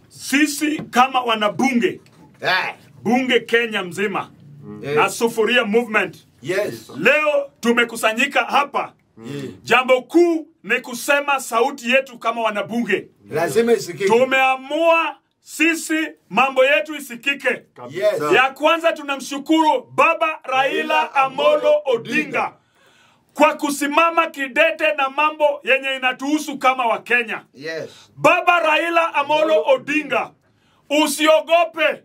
sisi kama wanabunge Eh, bunge Kenya mzima eh, na Sufuria Movement yes. leo tumekusanyika hapa. Yeah. Jambo kuu ni kusema sauti yetu kama wanabunge. Lazima isikike. Tumeamua sisi mambo yetu isikike. Yes. Ya kwanza tunamshukuru Baba Raila Amolo Odinga kwa kusimama kidete na mambo yenye inatuhusu kama Wakenya. Yes. Baba Raila Amolo Odinga, usiogope,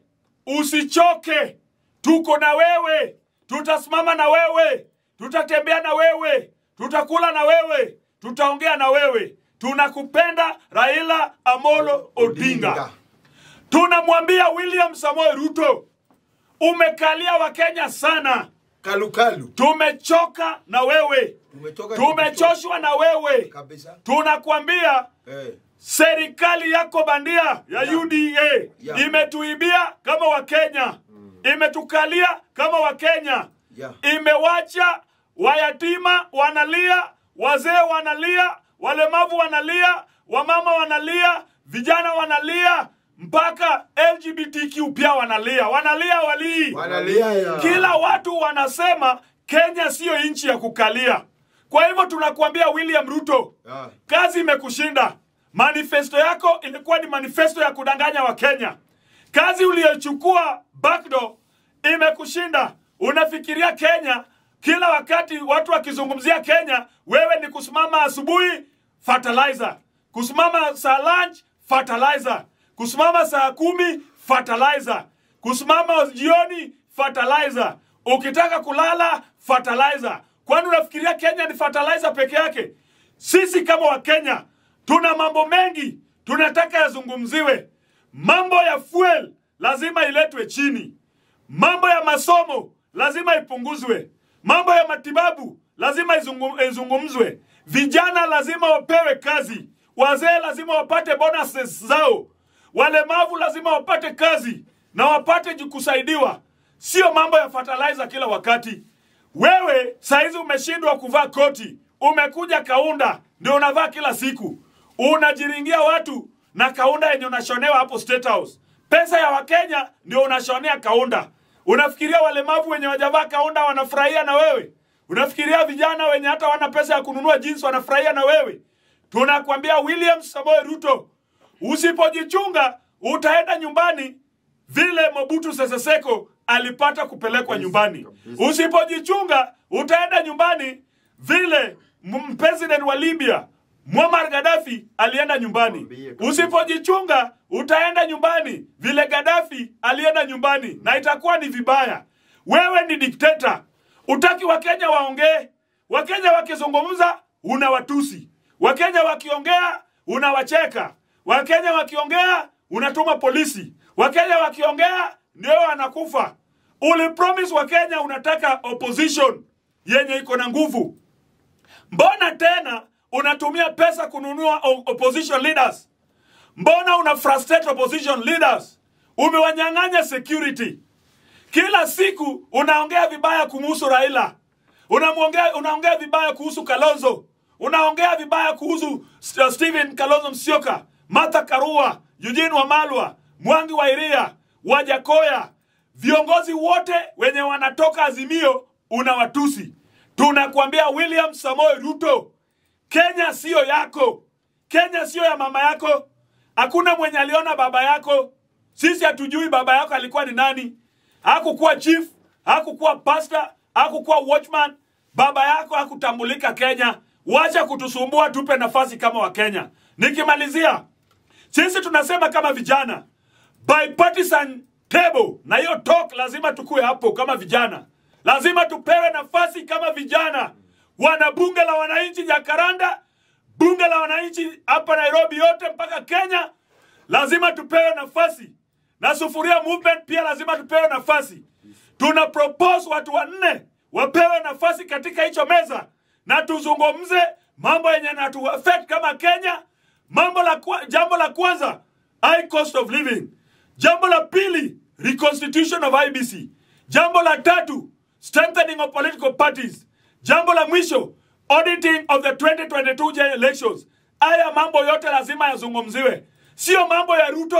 usichoke, tuko na wewe, tutasimama na wewe, tutatembea na wewe, tutakula na wewe, tutaongea na wewe. Tunakupenda Raila Amolo Odinga. Tunamwambia William Samoei Ruto, umekalia Wakenya sana, Kalukalu. tumechoka na wewe, Tumetoka tumechoshwa na wewe. kabisa. Tunakwambia Eh. serikali yako bandia ya Yeah. UDA Yeah. imetuibia kama Wakenya, imetukalia kama Wakenya, Yeah. imewacha wayatima wanalia, wazee wanalia, walemavu wanalia, wamama wanalia, vijana wanalia, mpaka LGBTQ pia wanalia, wanalia walii Wanalia. kila watu wanasema Kenya siyo nchi ya kukalia. Kwa hivyo tunakuambia William Ruto, Ah. kazi imekushinda. Manifesto yako ilikuwa ni manifesto ya kudanganya Wakenya. Kazi uliyochukua backdoor imekushinda. Unafikiria Kenya kila wakati watu wakizungumzia Kenya, wewe ni kusimama asubuhi fertilizer, kusimama saa lunch fertilizer, kusimama saa kumi fertilizer, kusimama jioni fertilizer, ukitaka kulala fertilizer. Kwani unafikiria Kenya ni fertilizer peke yake? Sisi kama Wakenya tuna mambo mengi tunataka yazungumziwe. Mambo ya fuel lazima iletwe chini. Mambo ya masomo lazima ipunguzwe. Mambo ya matibabu lazima izungu- izungumzwe. Vijana lazima wapewe kazi. Wazee lazima wapate bonuses zao. Walemavu lazima wapate kazi na wapate ju- kusaidiwa, sio mambo ya fertilizer kila wakati. Wewe saizi umeshindwa kuvaa koti, umekuja kaunda ndio unavaa kila siku, unajiringia watu na kaunda yenye unashonewa hapo State House. Pesa ya Wakenya ndio unashonea kaunda. Unafikiria walemavu wenye wajavaa kaunda wanafurahia na wewe? Unafikiria vijana wenye hata wana pesa ya kununua jeans wanafurahia na wewe? Tunakwambia William Samoei Ruto, usipojichunga utaenda nyumbani vile Mobutu Sese Seko alipata kupelekwa nyumbani. Usipojichunga utaenda nyumbani vile m- president wa Libya Muammar Gaddafi alienda nyumbani. Usipojichunga utaenda nyumbani vile Gaddafi alienda nyumbani, na itakuwa ni vibaya. Wewe ni dikteta, utaki Wakenya waongee. Wakenya wakizungumza unawatusi, Wakenya wakiongea unawacheka, Wakenya wakiongea unatuma polisi, Wakenya wakiongea ndio wanakufa. Ulipromise Wakenya unataka opposition yenye iko na nguvu. Mbona tena unatumia pesa kununua o- opposition leaders? Mbona una frustrate opposition leaders? Umewanyang'anya security. Kila siku unaongea vibaya kumuhusu Raila, unamuongea unaongea vibaya kuhusu Kalonzo, unaongea vibaya kuhusu St- Stephen Kalonzo Musyoka, Martha Karua, Eugene Wamalwa, Mwangi wa Iria, Wajakoya, viongozi wote wenye wanatoka Azimio unawatusi. Tunakuambia William Samoei Ruto, Kenya siyo yako, Kenya siyo ya mama yako. Hakuna mwenye aliona baba yako. Sisi hatujui baba yako alikuwa ni nani. Hakukuwa chief, hakukuwa pastor, hakukuwa watchman. Baba yako hakutambulika Kenya. Wacha kutusumbua, tupe nafasi kama Wakenya. Nikimalizia, sisi tunasema kama vijana bipartisan table, na hiyo talk lazima tukue hapo kama vijana, lazima tupewe nafasi kama vijana. Wana bunge la wananchi Jakaranda, bunge la wananchi hapa Nairobi, yote mpaka Kenya, lazima tupewe nafasi, na Sufuria Movement pia lazima tupewe nafasi. Tuna propose watu wanne wapewe nafasi katika hicho meza, na tuzungumze mambo yenye natu affect kama Kenya. Mambo la kwa, jambo la kwanza high cost of living. Jambo la pili reconstitution of IBC. Jambo la tatu strengthening of political parties. Jambo la mwisho auditing of the 2022 general elections. Haya mambo yote lazima yazungumziwe, sio mambo ya Ruto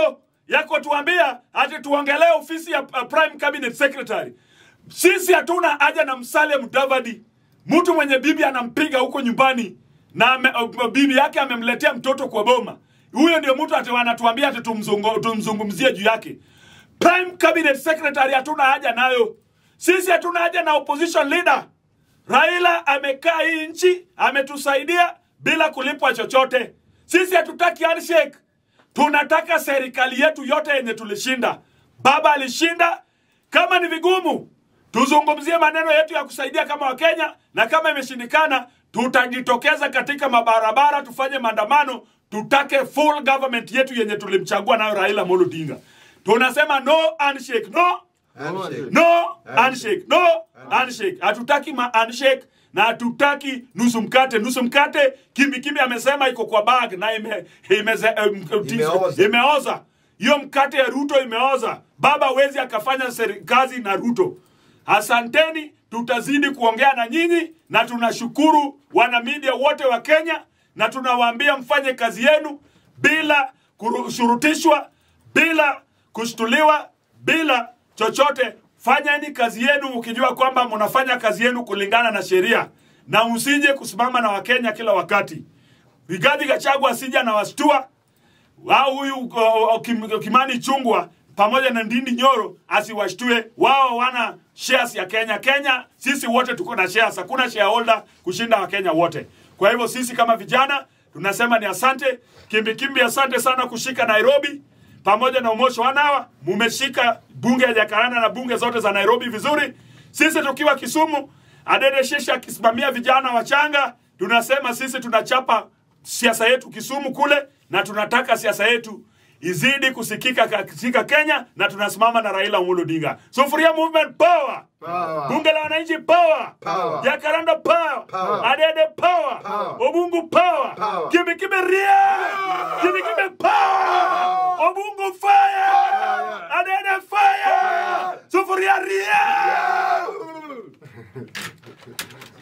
ya kutuambia ati tuongelee ofisi ya uh, prime cabinet secretary. Sisi hatuna haja na Musalia Mudavadi, mtu mwenye bibi anampiga huko nyumbani na ame, uh, bibi yake amemletea mtoto kwa boma. Huyo ndio mtu ati wanatuambia ati tumzungu, tumzungumzie juu yake. Prime cabinet secretary hatuna haja nayo. Sisi hatuna haja na opposition leader. Raila amekaa hii nchi, ametusaidia bila kulipwa chochote. Sisi hatutaki handshake. Tunataka serikali yetu yote yenye tulishinda. Baba alishinda. Kama ni vigumu, tuzungumzie maneno yetu ya kusaidia kama Wakenya, na kama imeshindikana, tutajitokeza katika mabarabara, tufanye maandamano, tutake full government yetu yenye tulimchagua nayo Raila Amolo Odinga. Tunasema no handshake, no Handshake. no handshake no handshake hatutaki ma handshake na hatutaki nusu mkate nusu mkate kimbi kimbi amesema iko kwa bag na ime, imeze, um, Imeoza. imeoza hiyo mkate ya ruto imeoza baba wezi akafanya seri- kazi na ruto asanteni tutazidi kuongea na nyinyi na tunashukuru wana media wote wa kenya na tunawaambia mfanye kazi yenu bila kushurutishwa bila kushtuliwa bila chochote. Fanyeni kazi yenu ukijua kwamba mnafanya kazi yenu kulingana na sheria, na msije kusimama na Wakenya kila wakati. Rigathi Gachagua asija na wastua au huyu uh, uh, Kim- Kimani Chungwa pamoja na Ndindi Nyoro asiwashtue. Wao wana shares ya Kenya. Kenya sisi wote tuko na shares, hakuna shareholder kushinda Wakenya wote. Kwa hivyo sisi kama vijana tunasema ni asante kimbi kimbi, asante sana kushika Nairobi pamoja na Umosho Wanawa, mumeshika bunge ya Jakaranda na bunge zote za Nairobi vizuri. Sisi tukiwa Kisumu, Adede Shisha akisimamia vijana wachanga, tunasema sisi tunachapa siasa yetu Kisumu kule, na tunataka siasa yetu izidi kusikika katika Kenya, na tunasimama na Raila Amolo Odinga. Sufuria Movement power, Power. bunge la wananchi power, Power. Jakaranda power, Power. Adede power, Power. Obungu power, Power. Kibi Kibi ria, Kibi Kibi power, Obungu fire, Adede fire, Sufuria ria. Yeah.